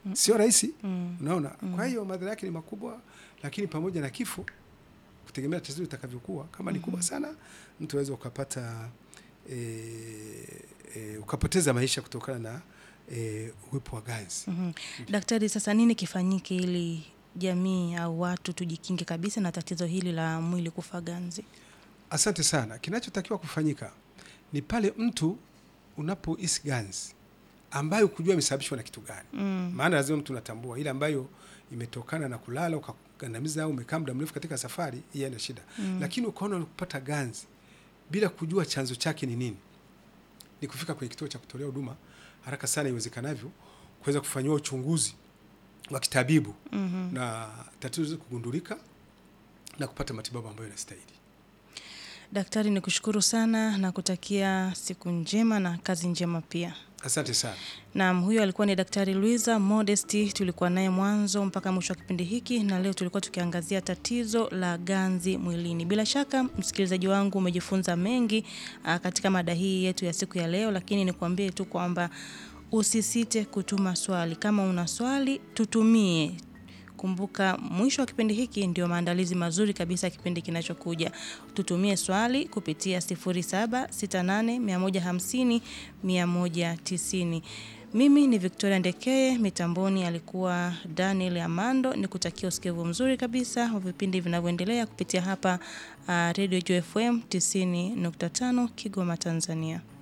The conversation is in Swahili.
sio rahisi Mm. unaona kwa hiyo madhara yake ni makubwa lakini pamoja na kifo kutegemea tatizo litakavyokuwa kama ni kubwa sana mtu aweza ukapata e, e, ukapoteza maisha kutokana na e, uwepo wa ganzi Mhm. Daktari, sasa nini kifanyike ili jamii au watu tujikinge kabisa na tatizo hili la mwili kufa ganzi? asante sana kinachotakiwa kufanyika ni pale mtu unapohisi ganzi ambayo kujua imesababishwa na kitu gani Mm. maana lazima mtu unatambua ile ambayo imetokana na kulala ukagandamiza au umekaa muda mrefu katika safari hii haina shida Mm. lakini ukaona unapata ganzi bila kujua chanzo chake ni nini ni kufika kwenye kituo cha kutolea huduma haraka sana iwezekanavyo kuweza kufanyiwa uchunguzi wa kitabibu Mhm. na tatizo liweze kugundulika na kupata matibabu ambayo yanastahili Daktari, ni kushukuru sana na kutakia siku njema na kazi njema pia. asante sana Naam, huyo alikuwa ni Daktari Luiza Modesti, tulikuwa naye mwanzo mpaka mwisho wa kipindi hiki, na leo tulikuwa tukiangazia tatizo la ganzi mwilini. Bila shaka msikilizaji wangu umejifunza mengi aa, katika mada hii yetu ya siku ya leo, lakini nikuambie tu kwamba usisite kutuma swali. Kama una swali tutumie. Kumbuka mwisho wa kipindi hiki ndio maandalizi mazuri kabisa ya kipindi kinachokuja. Tutumie swali kupitia 0768150190. Mimi ni Victoria Ndekeye, mitamboni alikuwa Daniel Amando. Nikutakia usikivu mzuri kabisa wa vipindi vinavyoendelea kupitia hapa uh, Radio Joy FM 90.5 Kigoma, Tanzania.